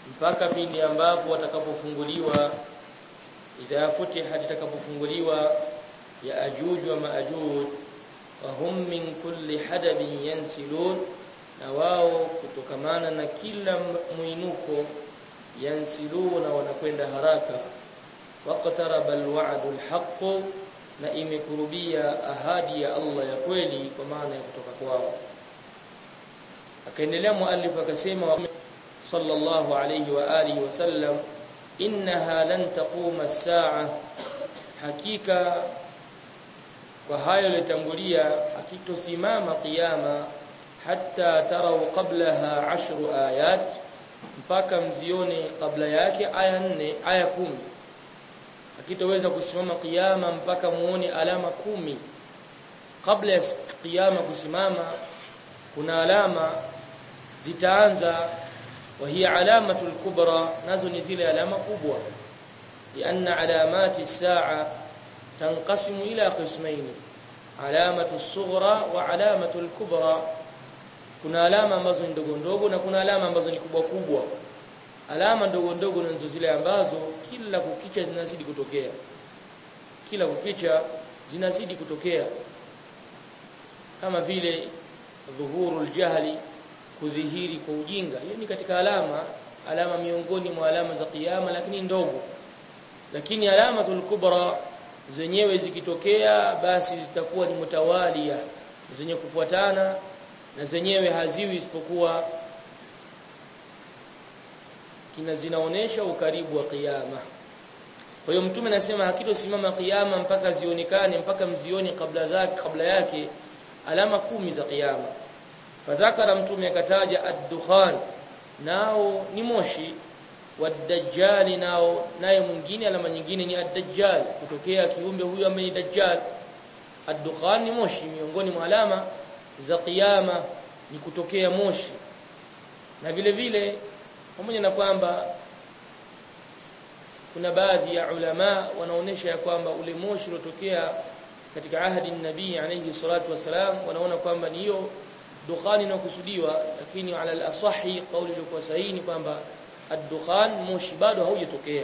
mpaka pindi ambapo watakapofunguliwa idha futihat itakapofunguliwa ya ajuj wa maajuj wa hum min kulli hadabin yansilun na wao kutokamana na kila mwinuko yansiluna wanakwenda haraka waqtaraba alwa'du alhaq na imekurubia ahadi ya Allah ya kweli kwa maana ya kutoka kwao akaendelea muallif akasema sallallahu alayhi wa alihi wasallam innaha lan taquma as-sa'a hakika kwa hayo yalitangulia hakitosimama kiyama hatta tarau qablaha ashru ayat mpaka mzione kabla yake aya nne aya kumi hakitoweza kusimama kiyama mpaka muone alama kumi kabla ya kiyama kusimama kuna alama zitaanza wa hiya alamatul kubra nazo ni zile alama kubwa lianna alamati saa tanqasimu ila qismayn alamatu as-sughra wa alamatu al-kubra kuna alama ambazo ni ndogo ndogo na kuna alama ambazo ni kubwa kubwa alama ndogo ndogo ndizo zile ambazo kila kukicha zinazidi kutokea kila kukicha zinazidi kutokea kama vile dhuhurul jahli kudhihiri kwa ujinga hiyo ni katika alama alama miongoni mwa alama za kiyama lakini ndogo lakini alamatul kubra zenyewe zikitokea basi zitakuwa ni mutawalia zenye kufuatana na zenyewe haziwi isipokuwa kina zinaonesha ukaribu wa kiyama kwa hiyo mtume anasema hakitosimama kiyama mpaka zionekane mpaka mzione kabla zake kabla yake alama kumi za kiyama fadhakara mtume akataja ad-dukhan nao ni moshi wadajjali nao naye mwingine alama nyingine ni ad-dajjal kutokea kiumbe huyo ambaye ni dajjal ad-dukhan ni moshi miongoni mwa alama za kiyama ni kutokea moshi na vile vile pamoja na kwamba kuna baadhi ya ulama wanaonesha ya kwamba ule moshi uliotokea katika ahadi nabii alayhi salatu wasalam wanaona kwamba ni hiyo dukhani inakusudiwa lakini ala al-asahi kauli iliyokuwa sahihi ni kwamba ad-dukhan moshi bado haujatokea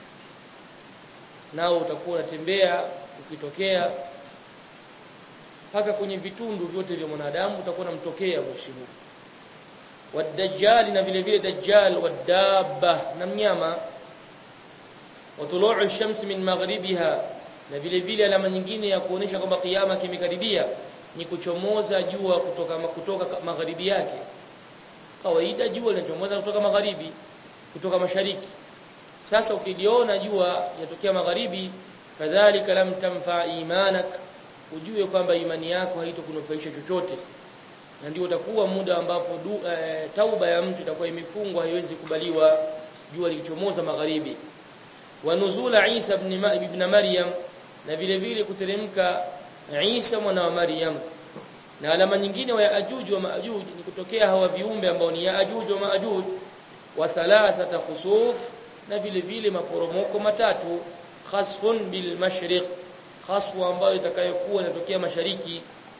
nao utakuwa unatembea ukitokea mpaka kwenye vitundu vyote vya mwanadamu utakuwa unamtokea moshi huu wadajjal na vile vile dajjal wadabba na mnyama watuluu ash-shams min maghribiha na vile vile alama nyingine ya kuonesha kwamba kiyama kimekaribia ni kuchomoza jua kutoka kutoka magharibi yake kawaida jua linachomoza kutoka magharibi kutoka mashariki sasa ukiliona jua yatokea magharibi kadhalika lam tamfa imanak ujue kwamba imani yako haitokunufaisha chochote na ndio utakuwa muda ambapo du, e, tauba ya mtu itakuwa imefungwa haiwezi kubaliwa jua likichomoza magharibi wa nuzula Isa ibn, ibn Maryam na vile vile kuteremka Isa mwana wa Maryam na alama nyingine wa Yaajuj wa Maajuj ni kutokea hawa viumbe ambao ni Yaajuj wa Maajuj wa thalathata khusuf na vile vile maporomoko matatu khasfun bil mashriq khasfu ambayo itakayokuwa inatokea mashariki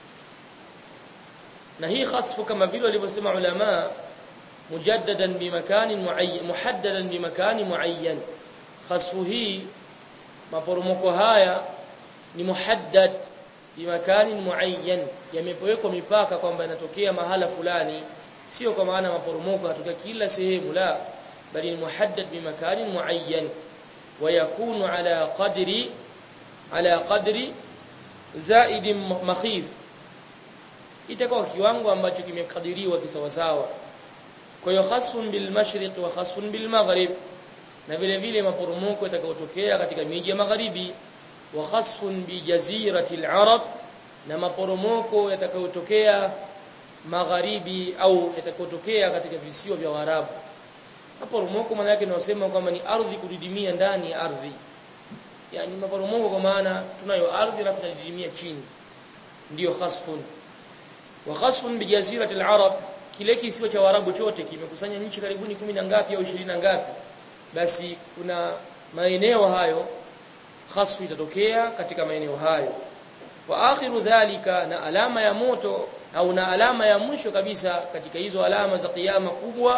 na hii khasfu kama vile walivyosema ulama mujaddadan bimakanin muayyan muhaddadan bimakanin muayyan khasfu hii maporomoko haya ni muhaddad bimakanin muayyan yamepowekwa mipaka kwamba inatokea mahala fulani sio kwa maana maporomoko yanatokea kila sehemu la bali ni muhaddad bimakanin muayyan ويكون على قدر على قدر زائد مخيف itakuwa kiwango ambacho kimekadiriwa kisawasawa kwa hiyo khasun bil mashriq wa khasun bil maghrib na vile vile maporomoko yatakayotokea katika miji ya magharibi wa khasun bi jaziratil arab na maporomoko yatakayotokea magharibi au yatakayotokea katika visiwa vya Waarabu maporomoko maana yake tunasema kwamba ni ardhi kudidimia ndani ya ardhi yani maporomoko kwa maana tunayo ardhi na tunadidimia chini ndiyo khasfun wa khasfun bi jazirati al-arab kile kisiwa cha Waarabu chote kimekusanya nchi karibuni kumi na ngapi au 20 na ngapi basi kuna maeneo hayo khasfu itatokea katika maeneo hayo wa akhiru dhalika na alama ya moto au na alama ya mwisho kabisa katika hizo alama za kiyama kubwa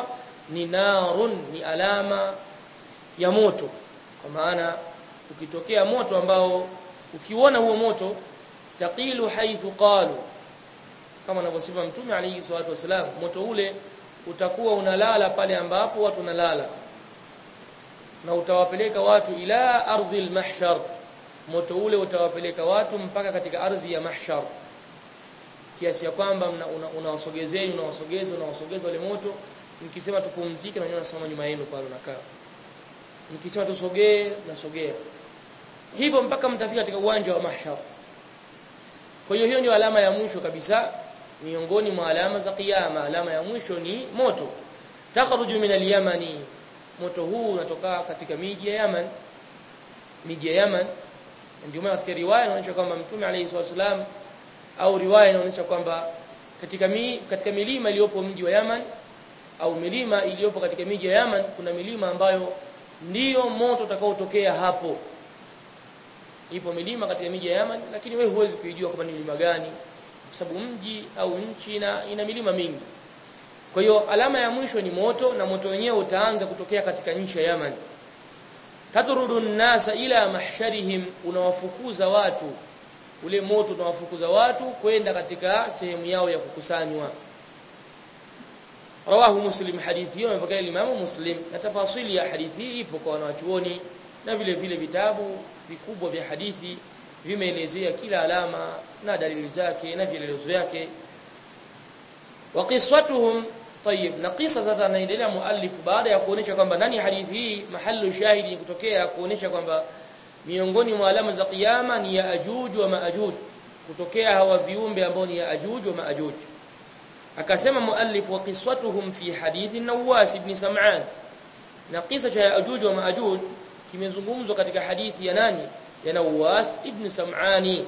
ni narun ni alama ya moto kwa maana ukitokea moto ambao ukiona huo moto taqilu haithu qalu kama anavyosema mtume alayhi salatu wasalam moto ule utakuwa unalala pale ambapo watu wanalala na utawapeleka watu ila ardhi almahshar moto ule utawapeleka watu mpaka katika ardhi ya mahshar kiasi ya kwamba unawasogezea una unawasogeza unawasogeza wale moto mkisema tupumzike na nyinyi nasoma nyuma yenu pale unakaa mkisema tusogee nasogea hivyo mpaka mtafika katika uwanja wa mahshar kwa hiyo hiyo ndio alama ya mwisho kabisa miongoni mwa alama za kiyama alama ya mwisho ni moto takhruju min al-yamani moto huu unatoka katika miji ya Yaman miji ya Yaman ndio maana katika riwaya inaonyesha kwamba mtume alayhi wasallam au riwaya inaonyesha kwamba katika mi, katika milima iliyopo mji wa Yaman au milima iliyopo katika miji ya Yaman kuna milima ambayo ndiyo moto utakaotokea hapo ipo milima katika miji ya Yaman lakini wewe huwezi kuijua kama ni milima gani kwa sababu mji au nchi na ina milima mingi kwa hiyo alama ya mwisho ni moto na moto wenyewe utaanza kutokea katika nchi ya Yaman tadrudu nasa ila mahsharihim unawafukuza watu ule moto unawafukuza watu kwenda katika sehemu yao ya kukusanywa rawahu muslim hadithi hiyo imepokea imamu muslim na tafasili ya hadithi hii ipo kwa wanachuoni na vile vile vitabu vikubwa vya hadithi vimeelezea kila alama na dalili zake na vielelezo yake wa qiswatuhum طيب na kisa sasa anaendelea muallif baada ya kuonesha kwamba ndani hadithi hii mahallu shahidi kutokea kuonesha kwamba miongoni mwa alama za kiyama ni ya ajuj wa maajuj kutokea hawa viumbe ambao ni ya ajuj wa maajuj akasema muallif wa qiswatuhum fi hadithi Nawas ibn Sam'an na kisa cha ajuj wa maajuj kimezungumzwa katika hadithi ya nani ya Nawas ibn Sam'ani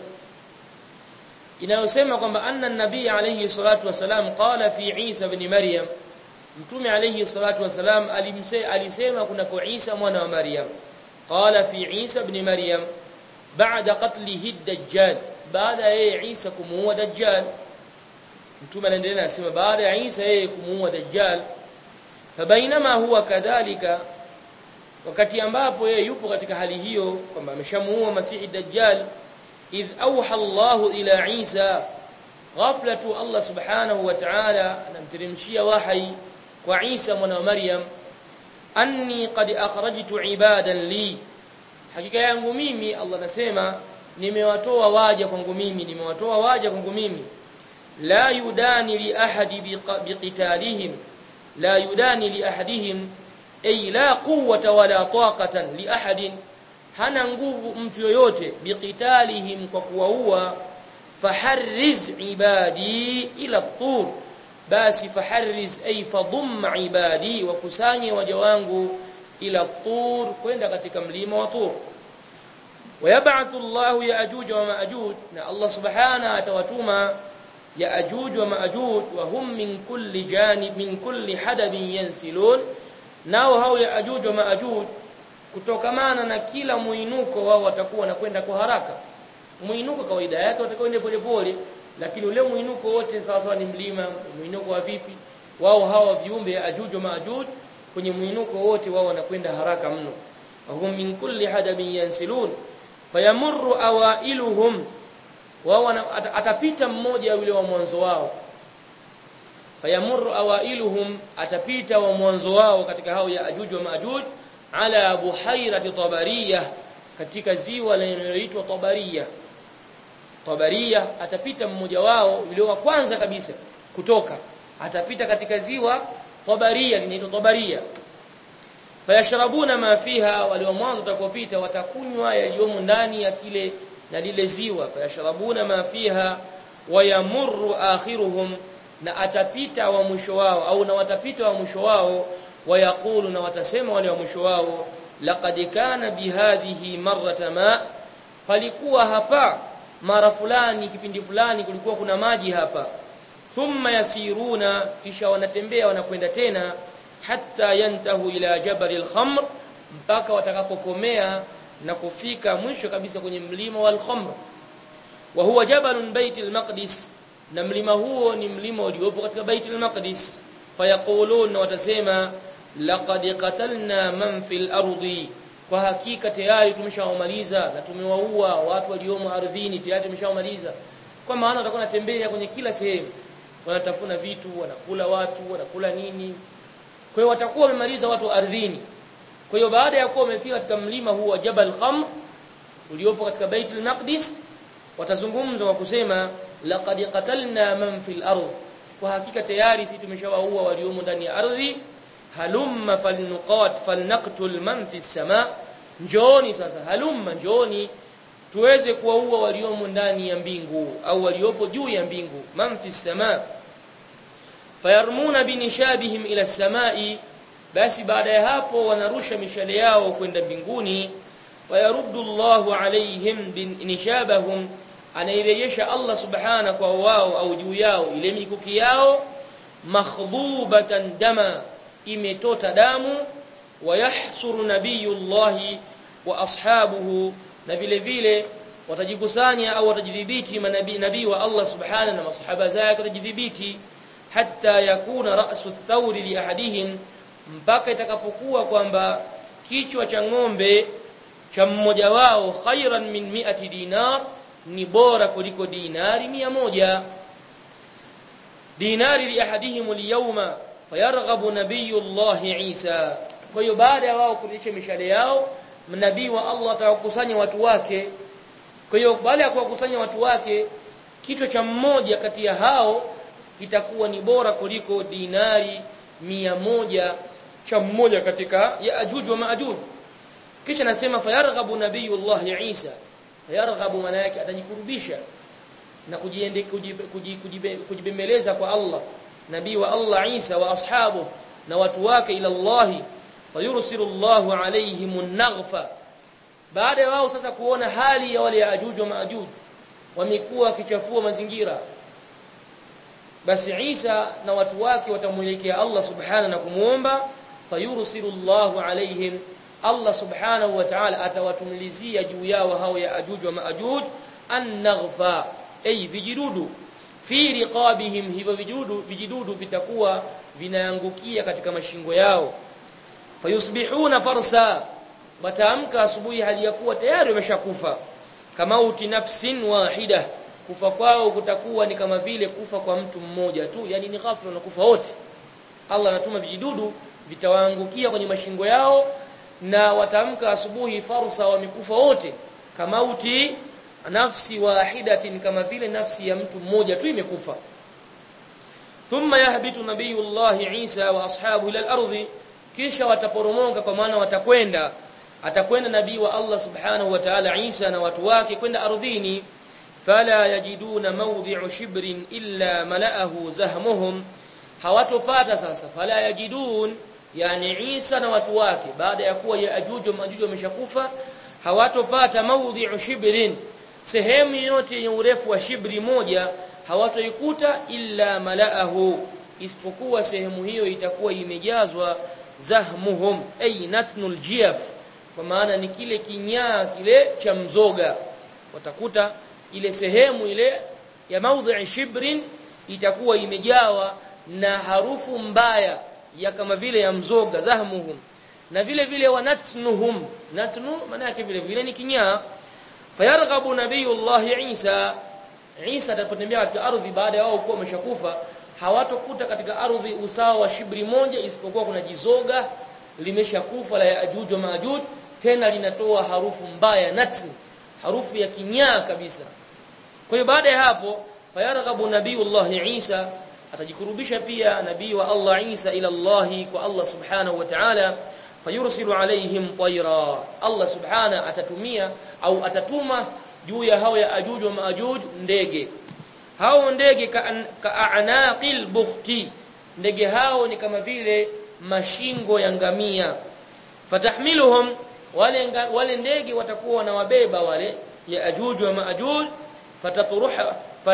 inayosema kwamba anna nabii alayhi salatu wasalam qala fi Isa ibn Maryam mtume alayhi salatu wasalam alimse alisema kuna kwa Isa mwana wa Maryam qala fi Isa ibn Maryam ba'da qatlihi ad-dajjal baada ya Isa kumuua dajjal mtume anaendelea anasema baada ya Isa yeye kumuua dajjal fabainama huwa kadhalika wakati ambapo yeye yupo katika hali hiyo kwamba ameshamuua masihi dajjal idh awha Allahu ila Isa ghafla tu Allah subhanahu wa ta'ala anamteremshia wahi kwa Isa mwana wa Maryam anni qad akhrajtu ibadan li hakika yangu mimi Allah anasema nimewatoa waja kwangu mimi nimewatoa waja kwangu mimi la yudani li ahadi biqitalihim la yudani li ahadihim ay la quwwata wala taqatan li ahadin hana nguvu mtu yoyote biqitalihim kwa kuwaua faharriz ibadi ila tur basi faharriz ay fadhum ibadi wa kusanye waja wangu ila tur kwenda katika mlima wa tur ويبعث الله ياجوج وماجوج na Allah subhanahu atawatuma yaajuj wa maajuj wa hum min kulli janib min kulli hadabin yansilun nao hao yaajuj wa maajuj kutokamana na kila muinuko wao watakuwa wanakwenda kwa haraka muinuko kawaida yake watakwenda polepole lakini ule muinuko wote sawa sawa ni mlima muinuko wa vipi wao hawa viumbe ajuj wa maajuj kwenye muinuko wote wao wanakwenda haraka mno wahum min kulli hadabin yansilun fayamurru awailuhum wao atapita mmoja yule wa mwanzo wao fayamurru awailuhum atapita wa mwanzo wao katika hao ya ajuj wa maajuj ala buhairati tabariyah katika ziwa linaloitwa tabariyah tabariyah atapita mmoja wao yule wa kwanza kabisa kutoka atapita katika ziwa tabariyah linaitwa tabariyah fayashrabuna ma fiha wale wa mwanzo watakopita watakunywa yaliyomo ndani ya kile na lile ziwa fayashrabuna ma fiha wayamurru akhiruhum na atapita wa mwisho wao au na watapita wa mwisho wao wayaqulu na watasema wale wa mwisho wao laqad kana bihadhihi marrata ma palikuwa hapa mara fulani kipindi fulani kulikuwa kuna maji hapa thumma yasiruna kisha wanatembea wanakwenda tena hatta yantahu ila jabal al-khamr mpaka watakapokomea na kufika mwisho kabisa kwenye mlima wal khamr wa huwa jabalun baitul maqdis na mlima huo ni mlima uliopo katika baitul maqdis fayaqulun watasema laqad qatalna man fil ardi kwa hakika tayari tumeshawamaliza na tumewaua watu waliomo ardhini tayari tumeshawamaliza kwa maana watakuwa wanatembea kwenye kila sehemu wanatafuna vitu wanakula watu wanakula nini kwa hiyo watakuwa wamemaliza watu ardhini kwa hiyo baada ya kuwa wamefika katika mlima huu wa Jabal Kham uliopo katika Baitul Maqdis watazungumza kwa kusema laqad qatalna man fil ard kwa hakika tayari sisi tumeshawaua waliomo ndani ya ardhi halumma falnuqat falnaqtul man fis sama njooni sasa halumma njooni tuweze kuwaua waliomo ndani ya mbingu au waliopo juu ya mbingu man fis sama fayarmuna binishabihim ila samai basi baada ya hapo wanarusha mishale yao kwenda mbinguni fayaruddu Allahu alaihim binishabahum anairejesha Allah subhana kwa wao au juu yao ile mikuki yao makhdubatan dama imetota damu wayahsuru nabiyullahi wa ashabuhu na vile vile watajikusanya au watajidhibiti manabii nabii wa Allah subhana na masahaba zake watajidhibiti hatta yakuna ra'su thawri li ahadihim mpaka itakapokuwa kwamba kichwa cha ng'ombe cha mmoja wao khairan min mi'ati dinar ni bora kuliko dinari mia moja dinari li ahadihim al-yawma fayarghabu nabiyullahi Isa kwa hiyo baada ya wao kulisha mishale yao nabii wa Allah atawakusanya watu wake kwa hiyo baada ya kuwakusanya watu wake kichwa cha mmoja kati ya hao kitakuwa ni bora kuliko dinari mia moja cha mmoja katika Yaajuj wa Maajuj kisha nasema fayarghabu nabiyullah Isa fayarghabu maana yake atajikurubisha na kujiende kujibembeleza kwa Allah nabii wa Allah Isa wa ashabu na watu wake ila Allah fayursilu Allah alaihim an-naghfa baada ya wao sasa kuona hali ya wale Yaajuj wa Maajuj wamekuwa wakichafua mazingira basi Isa na watu wake watamuelekea Allah subhana na kumuomba fayursilu Allahu alaihim Allah subhanahu wa ta'ala atawatumilizia juu yao hao ya ajuj wa maajuj an-naghfa ay vijidudu fi riqabihim hivyo vijidudu vijidudu vitakuwa vinaangukia katika mashingo yao fayusbihuna farsa wataamka asubuhi hali ya kuwa tayari wameshakufa kama uti nafsin wahida kufa kwao kutakuwa ni kama vile kufa kwa mtu mmoja tu yani ni ghafla na kufa wote Allah anatuma vijidudu vitawaangukia kwenye mashingo yao na watamka asubuhi farsa wamekufa wote kama uti nafsi wahidatin kama vile nafsi ya mtu mmoja tu imekufa thumma yahbitu nabiyullah Isa wa ashabu ila al-ardhi kisha wataporomoka kwa maana watakwenda atakwenda nabii wa Allah subhanahu wa ta'ala Isa na watu wake kwenda ardhini fala yajiduna mawdi'u shibrin illa mala'ahu zahmuhum hawatopata sasa fala yajidun yani Isa na watu wake baada ya kuwa Yaajuj na Majuj wameshakufa hawatopata mawdhi'u shibrin sehemu yote yenye urefu wa shibri moja hawatoikuta illa malaahu isipokuwa sehemu hiyo itakuwa imejazwa zahmuhum ay natnul jiyaf kwa maana ni kile kinyaa kile cha mzoga watakuta ile sehemu ile ya mawdhi'i shibrin itakuwa imejawa na harufu mbaya ya kama vile ya mzoga zahmuhum na vile vile wanatnuhum natnu maana yake vile vile ni kinyaa fayarghabu nabiyullah Isa Isa atapotembea katika ardhi baada ya wao kuwa wameshakufa hawatokuta katika ardhi usawa wa shibri moja isipokuwa kuna jizoga limeshakufa la Yaajuj wa Maajuj tena linatoa harufu mbaya natni harufu ya kinyaa kabisa kwa hiyo baada ya hapo fayarghabu nabiyullah Isa atajikurubisha pia nabii wa Allah Isa ila Allah kwa Allah subhanahu wa ta'ala fayursilu alaihim tayra Allah subhana atatumia au atatuma juu ya hao ya ajuj wa maajuj ndege hao ndege ka'anaqil bukhti ndege hao ni kama vile mashingo ya ngamia fatahmiluhum wale wale ndege watakuwa wanawabeba wale ya ajuj wa maajuj fatatruha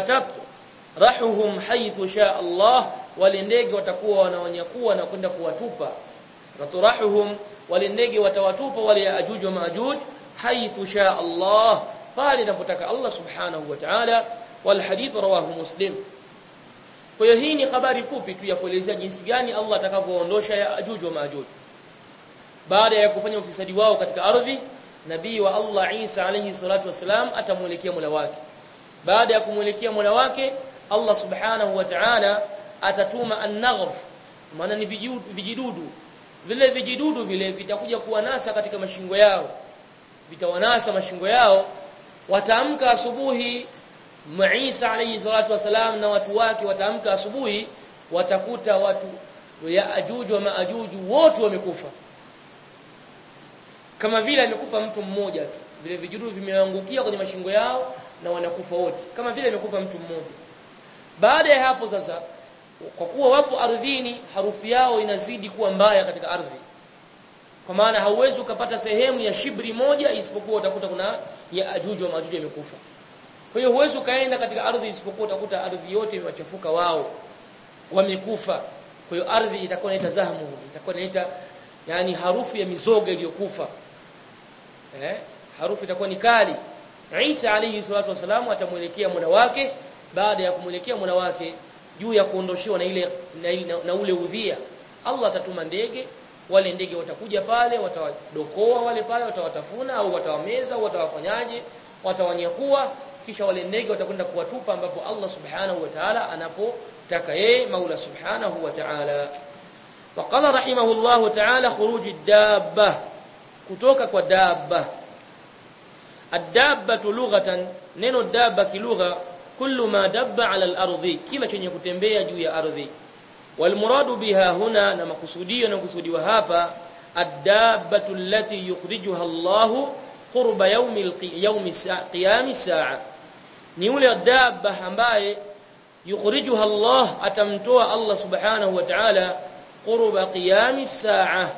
fatatrahuhum haythu sha Allah wale ndege watakuwa wanawanyakua na kwenda kuwatupa faturahuhum wale ndege watawatupa wale ya ajuj wa maajuj haythu sha Allah pale inapotaka Allah subhanahu wa ta'ala wal hadith rawahu muslim kwa hiyo hii ni habari fupi tu ya kuelezea jinsi gani Allah atakavyoondosha Yaajuj wa Maajuj baada ya kufanya ufisadi wao katika ardhi nabii wa Allah Isa alayhi salatu wasalam atamuelekea Mola wake baada ya kumuelekea Mola wake Allah subhanahu wa ta'ala atatuma an-naghf maana ni vijidudu vile vijidudu vile vitakuja kuwanasa katika mashingo yao vitawanasa mashingo yao wataamka asubuhi Isa alayhi salatu wasalam na watu wake wataamka asubuhi watakuta watu ya ajuju wa maajuju wote wamekufa kama vile amekufa mtu mmoja tu vile vijidudu vimeangukia kwenye mashingo yao na wanakufa wote kama vile amekufa mtu mmoja baada ya hapo sasa kwa kuwa wapo ardhini harufu yao inazidi kuwa mbaya katika ardhi kwa maana hauwezi ukapata sehemu ya shibri moja isipokuwa utakuta kuna ya ajuju wa majuju yamekufa kwa hiyo huwezi ukaenda katika ardhi isipokuwa utakuta ardhi yote imewachafuka wao wamekufa kwa hiyo ardhi itakuwa inaita zahmu itakuwa inaita yani harufu ya mizoga iliyokufa eh harufu itakuwa ni kali Isa alayhi salatu wasalam atamuelekea muda wake baada ya kumuelekea muda wake juu ya kuondoshewa na ile na, na, na ule udhia Allah atatuma ndege wale ndege watakuja pale watawadokoa wale pale watawatafuna au watawameza au watawafanyaje watawanyakua kisha wale ndege watakwenda kuwatupa ambapo Allah subhanahu wa ta'ala anapotaka yeye Maula subhanahu wa ta'ala وقال رحمه الله تعالى خروج الدابه kutoka kwa dabba الدابه لغه neno dabba kilugha kullu ma dabba ala al-ardi kila chenye kutembea juu ya ardhi walmuradu biha huna na makusudio na kusudiwa hapa ad-dabbatu allati yukhrijuha Allah qurba yawmi yawmi qiyam saa ni ule dabba ambaye yukhrijuha Allah atamtoa Allah subhanahu wa ta'ala qurba qiyam saa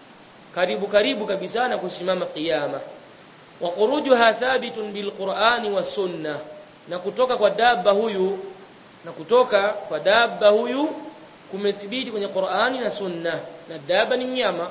karibu karibu kabisa na kusimama kiyama wa khurujuha thabitun bil qur'ani was sunnah na kutoka kwa dabba huyu na kutoka kwa dabba huyu kumethibiti kwenye Qur'ani na Sunna na dabba ni mnyama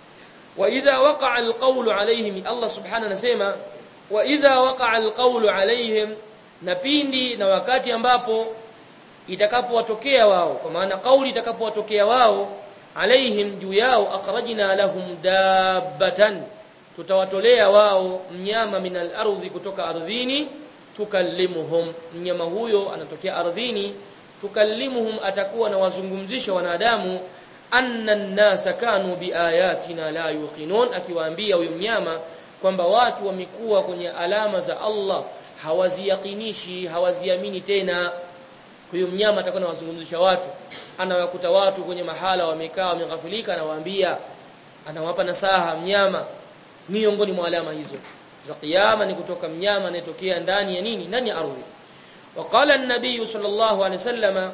wa idha waqa'a alqawlu alayhim Allah subhanahu anasema wa idha waqa'a alqawlu alayhim na pindi na wakati ambapo itakapowatokea wao kwa maana kauli itakapowatokea wao alaihim juu yao akhrajna lahum dabbatan tutawatolea wao mnyama min al-ardhi kutoka ardhini tukallimuhum mnyama huyo anatokea ardhini tukallimuhum atakuwa na wazungumzisha wanadamu anna an-nasa kanu biayatina la yuqinun akiwaambia huyo mnyama kwamba watu wamekuwa kwenye alama za Allah hawaziyaqinishi hawaziamini tena huyo mnyama atakuwa anawazungumzisha watu anawakuta watu kwenye mahala wamekaa wameghafilika anawaambia anawapa nasaha mnyama miongoni mwa alama hizo za kiyama ni kutoka mnyama anayetokea ndani ya nini ndani ya ardhi وقال النبي صلى الله عليه وسلم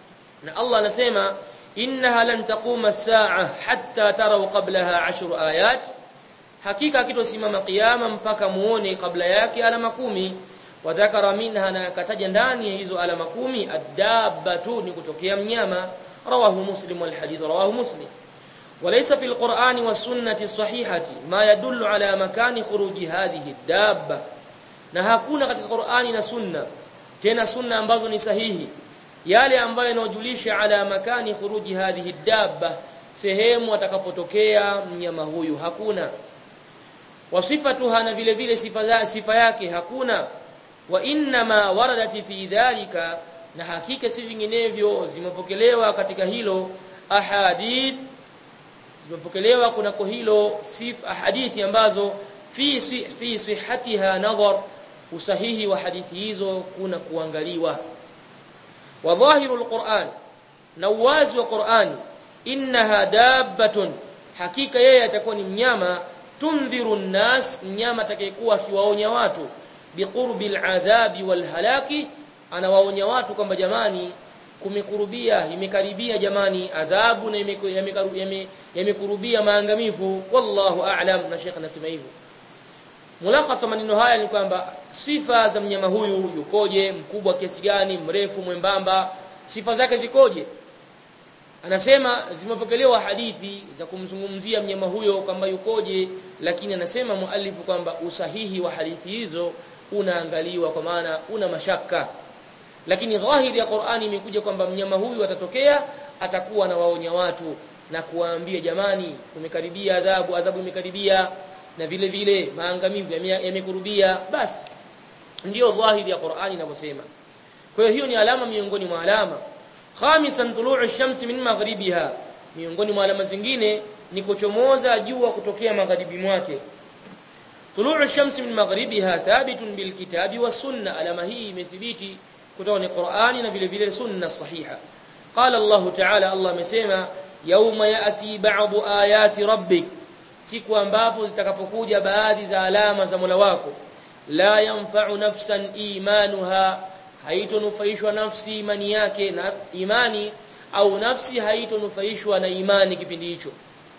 na Allah anasema innaha lan taquma as-sa'a hatta taraw qablaha 10 ayat hakika kitosimama kiyama mpaka muone kabla yake alama kumi wadhakara minha na akataja ndani ya hizo alama kumi ad-dabbatu ni kutokea mnyama rawahu muslim wal hadith rawahu muslim وليس في القرآن والسنة الصحيحة ما يدل على مكان خروج هذه الدابة na hakuna katika Qur'ani na Sunna tena sunna ambazo ni sahihi yale ambayo yanajulisha ala makani khuruji hadhihi dabba sehemu atakapotokea mnyama huyu hakuna wasifatuha na vile vile sifa sifa yake hakuna wa inma waradat fi dhalika na hakika si vinginevyo zimepokelewa katika hilo ahadith zimepokelewa kunako hilo sif hadithi ambazo fi fi sihhatiha nadhar usahihi wa hadithi hizo kuna kuangaliwa wa dhahirul Qur'an na uwazi wa Qur'ani innaha dabbatun hakika yeye atakuwa ni mnyama tundhiru nnas mnyama atakayekuwa akiwaonya watu biqurbil adhabi wal halaki anawaonya watu kwamba jamani kumekurubia imekaribia jamani adhabu na yamekurubia maangamivu wallahu a'lam na Sheikh anasema hivyo Mulakhasa maneno haya ni kwamba sifa za mnyama huyu yukoje, mkubwa kiasi gani, mrefu, mwembamba, sifa zake zikoje? Anasema zimepokelewa hadithi za kumzungumzia mnyama huyo kwamba yukoje, lakini anasema muallifu kwamba usahihi wa hadithi hizo unaangaliwa kwa maana una mashaka. lakini dhahiri ya Qur'ani imekuja kwamba mnyama huyu atatokea atakuwa na waonya watu na kuwaambia jamani kumekaribia adhabu adhabu imekaribia na vile vile maangamivu yamekurubia basi ndiyo dhahiri ya Qur'ani inavyosema kwa hiyo hiyo ni alama miongoni mwa alama khamisan tulu'u ash-shamsi min maghribiha miongoni mwa alama zingine ni kuchomoza jua kutokea magharibi mwake tulu'u ash-shamsi min maghribiha thabitun bil kitabi was sunna alama hii imethibiti kutoka ni Qur'ani na vile vile sunna sahiha qala Allah ta'ala Allah amesema yauma yati ba'du ayati rabbik siku ambapo zitakapokuja baadhi za alama za Mola wako la yanfa'u nafsan imanuha haitonufaishwa nafsi imani yake na imani au nafsi haitonufaishwa na imani kipindi hicho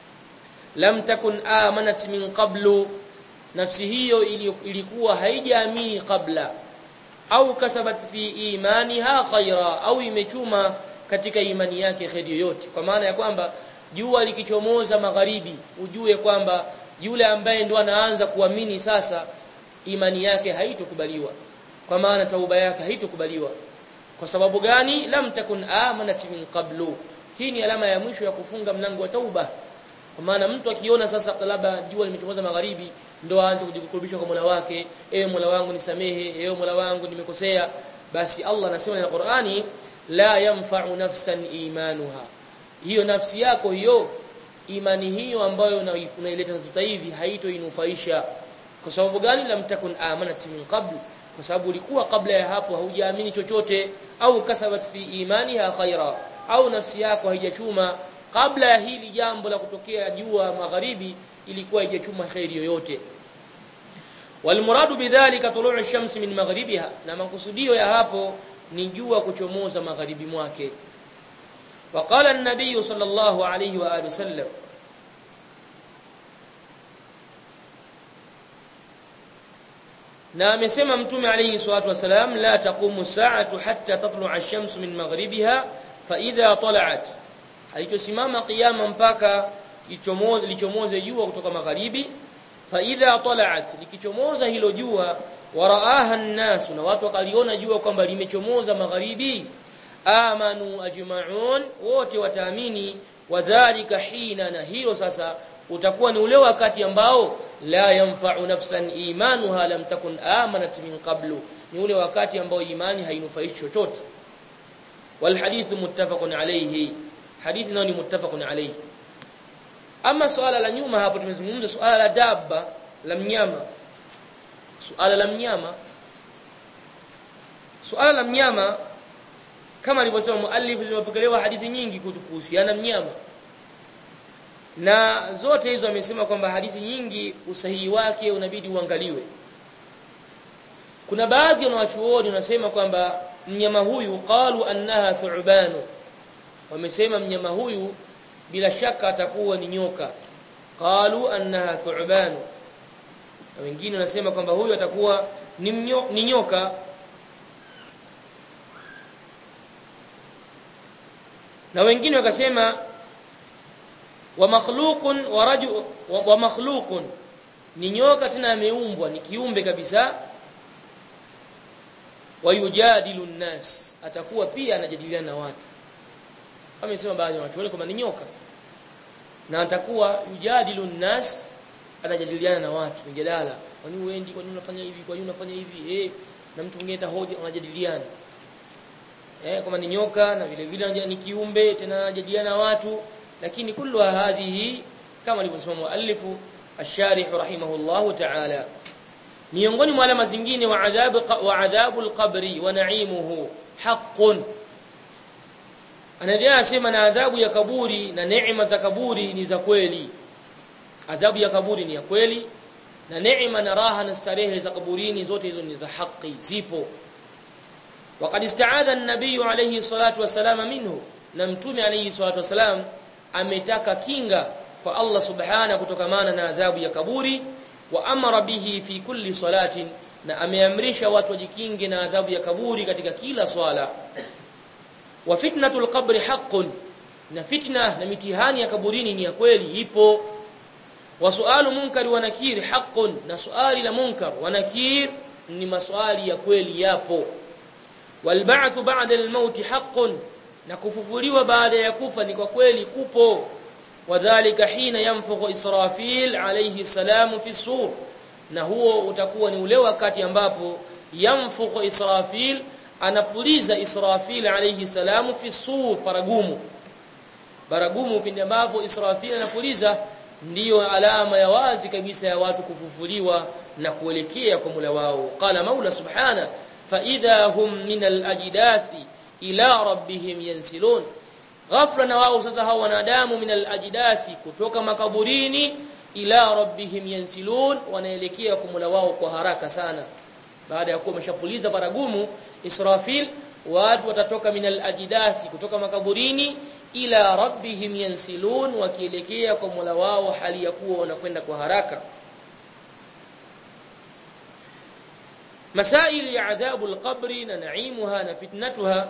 lam takun amanat min qablu nafsi hiyo ilikuwa haijaamini kabla au kasabat fi imaniha khaira au imechuma katika imani yake kheri yoyote kwa maana ya kwamba jua likichomoza magharibi ujue kwamba yule ambaye ndo anaanza kuamini sasa imani yake haitokubaliwa kwa maana tauba yake haitokubaliwa kwa sababu gani lam takun amanat min qablu hii ni alama ya mwisho ya kufunga mlango wa tauba kwa maana mtu akiona sasa labda jua limechomoza magharibi ndo aanze kujikurubisha kwa Mola wake ewe Mola wangu nisamehe ewe Mola wangu nimekosea basi Allah anasema na Qur'ani la yanfa'u nafsan imanuha hiyo nafsi yako hiyo imani hiyo ambayo unaileta sasa hivi haitoinufaisha kwa sababu gani lam takun amanat min qabl kwa sababu ulikuwa kabla ya hapo haujaamini chochote au kasabat fi imaniha khaira au nafsi yako haijachuma kabla ya hili jambo la kutokea jua magharibi ilikuwa haijachuma khairi yoyote walmuradu bidhalika tulu'u ash-shams min maghribiha na makusudio ya hapo ni jua kuchomoza magharibi mwake وقال النبي صلى الله عليه واله وسلم na amesema mtume alayhi salatu wasalam la taqumu sa'atu hatta tatlu'a ash-shams min maghribiha fa idha tala'at haitosimama kiyama mpaka ichomoze lichomoze jua kutoka magharibi fa idha tala'at likichomoza hilo jua waraaha an-nas na watu wakaliona jua kwamba limechomoza magharibi amanu ajma'un wote wataamini wadhālika hina na hiyo sasa utakuwa ni ule wakati ambao la yanfa'u nafsan imanuha lam takun amanat min qablu ni ule wakati ambao imani hainufaishi chochote wal hadith muttafaqun alayhi hadithi nao ni muttafaqun alayhi ama suala la nyuma hapo tumezungumza suala la dabba la mnyama suala la mnyama suala la mnyama kama alivyosema muallif zimepokelewa hadithi nyingi kuhusiana mnyama na zote hizo amesema kwamba hadithi nyingi usahihi wake unabidi uangaliwe kuna baadhi ya wanachuoni wanasema kwamba mnyama huyu qalu annaha thu'banu wamesema mnyama huyu bila shaka atakuwa ni nyoka qalu annaha thu'banu na wengine wanasema kwamba huyu atakuwa ni, mnyo, ni nyoka na wengine wakasema wa makhluqun wa rajul wa, wa makhluqun ni nyoka tena ameumbwa ni kiumbe kabisa wayujadilu nnas atakuwa pia anajadiliana na watu amesema baadhi ya watu kwamba ni nyoka na atakuwa yujadilu nnas anajadiliana na watu mjadala kwa nini uendi kwa nini unafanya hivi kwa nini unafanya hivi eh na mtu mwingine hoja wanajadiliana eh kama ni nyoka na vile vile ni kiumbe tena anajadiliana na watu lakini kullu hadhihi kama alivyosema muallifu ash-sharih rahimahullahu ta'ala miongoni mwa alama zingine wa adhabu wa adhabu al-qabri wa na'imuhu haqqun anaendelea anasema na adhabu ya kaburi na neema za kaburi ni za kweli adhabu ya kaburi ni ya kweli na neema na raha na starehe za kaburini zote hizo ni za haki zipo وقد استعاذ النبي عليه الصلاه والسلام منه na mtume alayhi salatu wasalam ametaka kinga kwa Allah subhana kutokamana na adhabu ya kaburi wa amara bihi fi kulli salatin na ameamrisha watu wajikinge na adhabu ya kaburi katika kila swala wa fitnatul qabri haqqun na fitna na mitihani ya kaburini ni ya kweli ipo wa sualu munkar wa nakir haqqun na suali la munkar wa nakir ni maswali ya kweli yapo walba'thu ba'da al-maut haqqun na kufufuliwa baada ya kufa ni kwa kweli kupo wadhālika hina yanfukhu Israfil alayhi salamu fi sur na huo utakuwa ni ule wakati ambapo yanfukhu Israfil anapuliza Israfil alayhi salamu fi sur paragumu baragumu pindi ambapo Israfil anapuliza ndiyo alama ya wazi kabisa ya watu kufufuliwa na kuelekea kwa Mola wao qala Maula subhana fa idha hum min al-ajdathi ila rabbihim yansilun ghafla na wao sasa hao wanadamu min al-ajdathi kutoka makaburini ila rabbihim yansilun wanaelekea kwa Mola wao kwa haraka sana baada ya kuwa wameshapuliza baragumu Israfil watu watatoka min al-ajdathi kutoka makaburini ila rabbihim yansilun wakielekea kwa Mola wao hali ya kuwa wanakwenda kwa haraka masaili ya adhabu al-qabri na naimuha na fitnatuha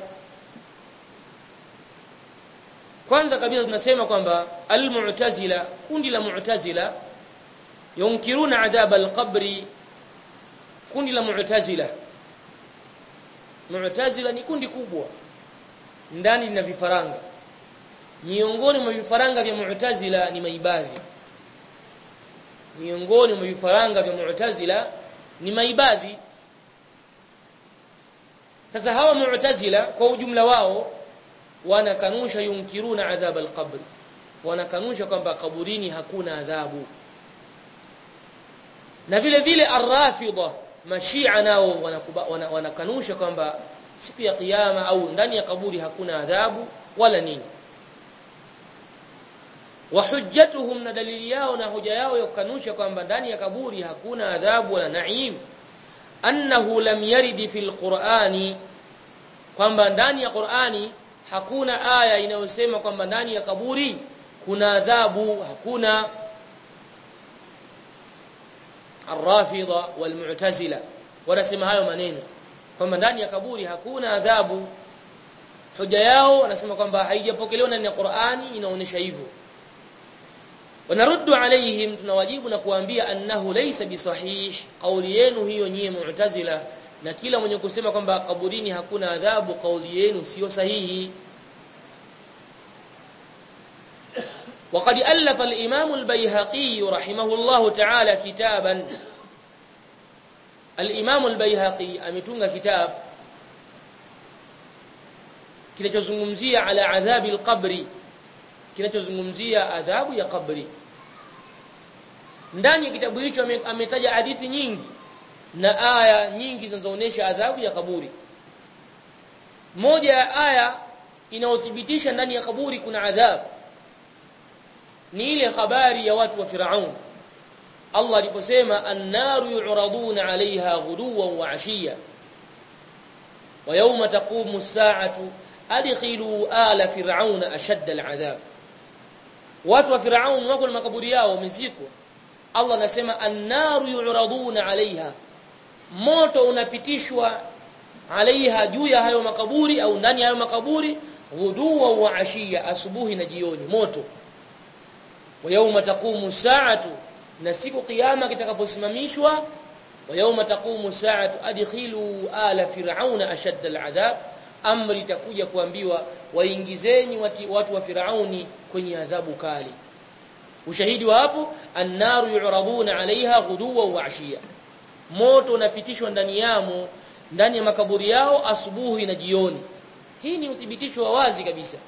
kwanza kabisa tunasema kwamba al-mu'tazila kundi la mu'tazila yunkiruna adhab al-qabri kundi la mu'tazila mu'tazila ni kundi kubwa ndani lina vifaranga miongoni mwa vifaranga vya mu'tazila ni maibadhi miongoni mwa vifaranga vya mu'tazila ni maibadhi sasa hawa mu'tazila kwa ujumla wao wanakanusha yunkiruna adhab al-qabr wanakanusha kwamba kaburini hakuna adhabu na vile vile ar-rafidha mashia nao wanakanusha kwamba siku ya kiyama au ndani ya kaburi hakuna adhabu wala nini wa hujjatuhum na dalili yao na hoja yao yakanusha kwamba ndani ya kaburi hakuna adhabu wala naim annahu lam yaridi fil qur'ani kwamba ndani ya Qur'ani hakuna aya inayosema kwamba ndani ya kaburi kuna adhabu hakuna Ar-Rafidha wal Mu'tazila wanasema hayo maneno kwamba ndani ya kaburi hakuna adhabu hoja yao wanasema kwamba haijapokelewa ndani ya Qur'ani inaonyesha hivyo wanaruddu alaihim tunawajibu na kuambia annahu laysa bisahih kauli yenu hiyo nyie mu'tazila na kila mwenye kusema kwamba kaburini hakuna adhabu kauli yenu sio sahihi وقد ألف الإمام البيهقي رحمه الله تعالى كتابا الإمام البيهقي ametunga kitab kinachozungumzia ala adhabi alqabri kinachozungumzia adhabu ya kabri ndani ya kitabu hicho ametaja hadithi nyingi na aya nyingi zinazoonyesha adhabu ya kaburi moja ya aya inayothibitisha ndani ya kaburi kuna adhabu ni ile habari ya watu wa Firaun Allah aliposema an-naru yu'raduna 'alayha ghuduwan wa 'ashiya wa yawma taqumu as-sa'atu adkhilu ala fir'auna ashadda al-'adhab watu wa Firaun wako na makaburi yao wamezikwa Allah anasema an-naru yu'raduna 'alayha moto unapitishwa alaiha juu ya hayo makaburi au ndani ya hayo makaburi ghuduwa wa ashiya asubuhi na jioni moto wa yauma taqumu saatu na siku kiyama kitakaposimamishwa wa yauma taqumu saatu adkhilu ala fir'auna ashadda al'adhab amri itakuja kuambiwa waingizeni watu wa firauni kwenye adhabu kali ushahidi wa hapo annaru yu'raduna 'alayha ghuduwa wa 'ashiya moto unapitishwa ndani yamo ndani ya makaburi yao asubuhi na jioni hii ni uthibitisho wa wazi kabisa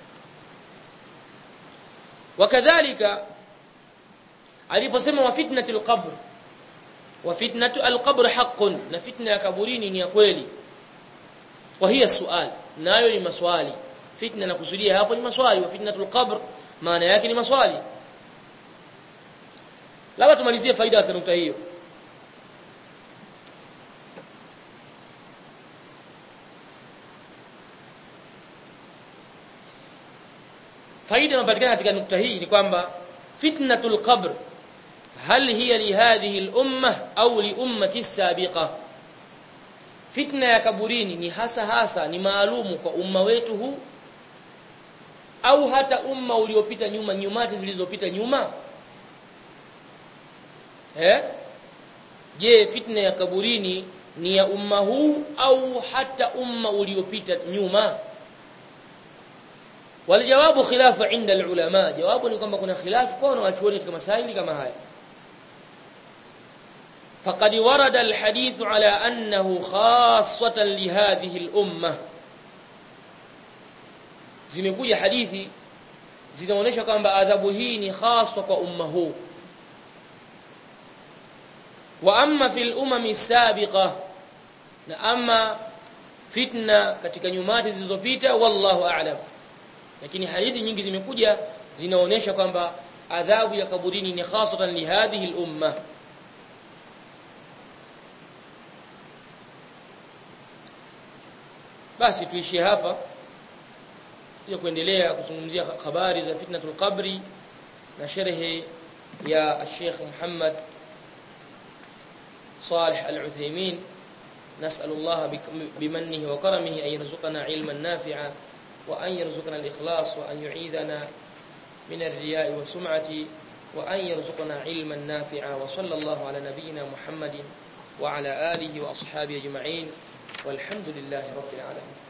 wakadhalika aliposema wa fitnatul qabr wa fitnatu alqabr haqqun na fitna ya kaburini ni ya kweli wa hiya sual nayo ni maswali fitna na kusudia hapo ni maswali wa fitnatul qabr maana yake ni maswali labda tumalizie faida katika nukta hiyo faida inayopatikana katika nukta hii ni kwamba fitnatul qabr hal hiya li hadhihi al umma au li ummati sabiqa fitna ya kaburini ni hasa hasa ni maalumu kwa umma wetu huu au hata umma uliopita nyuma nyumati zilizopita nyuma eh je fitna ya kaburini ni ya umma huu au hata umma uliopita nyuma walijawabu khilafu inda alulama jawabu ni kwamba kuna khilafu kwa wanachuoni katika masaili kama haya فقد ورد الحديث على أنه خاصة لهذه الأمة zimekuja hadithi zinaonyesha kwamba adhabu hii ni haswa kwa umma huu wa amma fil umami sabiqa na amma fitna katika nyumati zilizopita wallahu a'lam lakini hadithi nyingi zimekuja zinaonyesha kwamba adhabu ya kaburini ni hasatan li hadhihi al umma basi tuishie hapa ya kuendelea kuzungumzia habari za fitnatul qabri na sharhi ya Sheikh Muhammad صالح العثيمين نسأل الله بمنه وكرمه أن يرزقنا علما نافعا وأن يرزقنا الإخلاص وأن يعيذنا من الرياء والسمعة وأن يرزقنا علما نافعا وصلى الله على نبينا محمد وعلى آله وأصحابه أجمعين والحمد لله رب العالمين